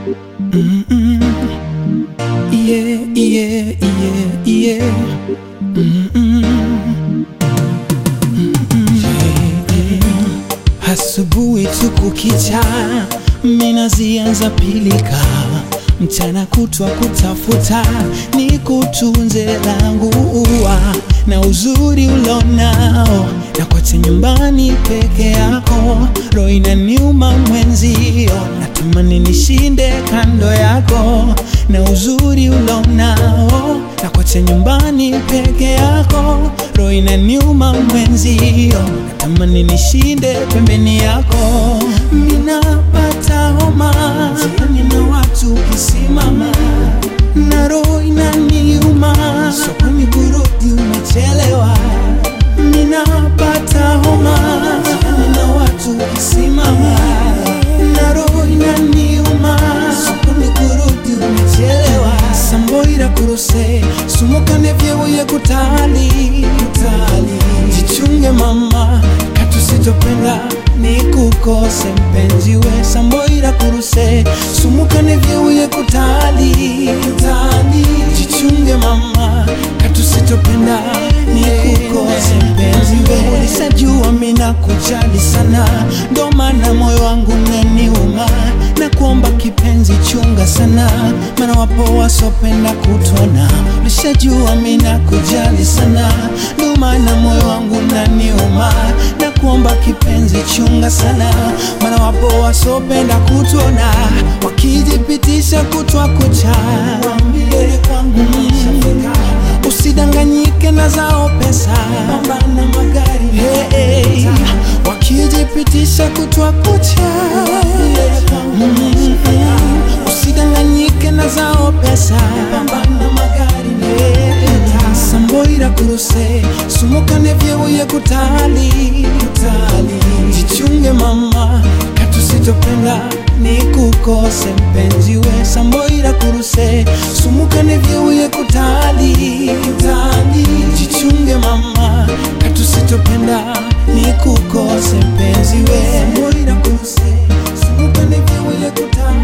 Mm-mm. Yeah, yeah, yeah, yeah. Mm-mm. Mm-mm. Asubuhi tu kukicha, mina zianza pilika, mchana kutwa kutafuta, ni kutunze langu ua na uzuri ulonao, na kote nyumbani peke yako, roho inaniuma mwenzio, natamani nishinde kando yako, na uzuri ulonao, na kote nyumbani peke yako, roho inaniuma mwenzio, natamani nishinde pembeni yako, minapata homa nina watu kisimama na roho inaniuma, sokoni burudi umechelewa, ninapata homa nina watu kisimama na roho inaniuma, sokoni burudi umechelewa, samboira kuruse sumukane vyeuye kutali kutali, jichunge mama katusitopenda ni kukose mpenzi we samboira kuruse sumukane vyeuye kutali kutali, jichunge mama katusitopenda ni kukose mpenzi we ulisajua mina kujali sana ndo maana moyo wangu naniuma na kuomba kipenzi chunga sana maana wapo wasopenda kutona ulishajua mina kujali sana ndo maana moyo wangu naniuma na kuomba kipenzi chunga sana maana wapo wasopenda kutona wakijipitisha kutwa kucha Waambie kwangu nishafika. usidanganyike na zao pesa pambana magari hey, hey. wakijipitisha kutwa kucha Mm, usidanganyike na zao pesa pambana magari hey. samboira kuruse sumukane vyeuye kutali kutali jichunge mama katusitopenda ni kukose mpenzi we samboira kuruse sumukane vyeuye kutali kutali jichunge mama katusitopenda ni kukose mpenzi we samboira kuruse sumukane vyeuye kutali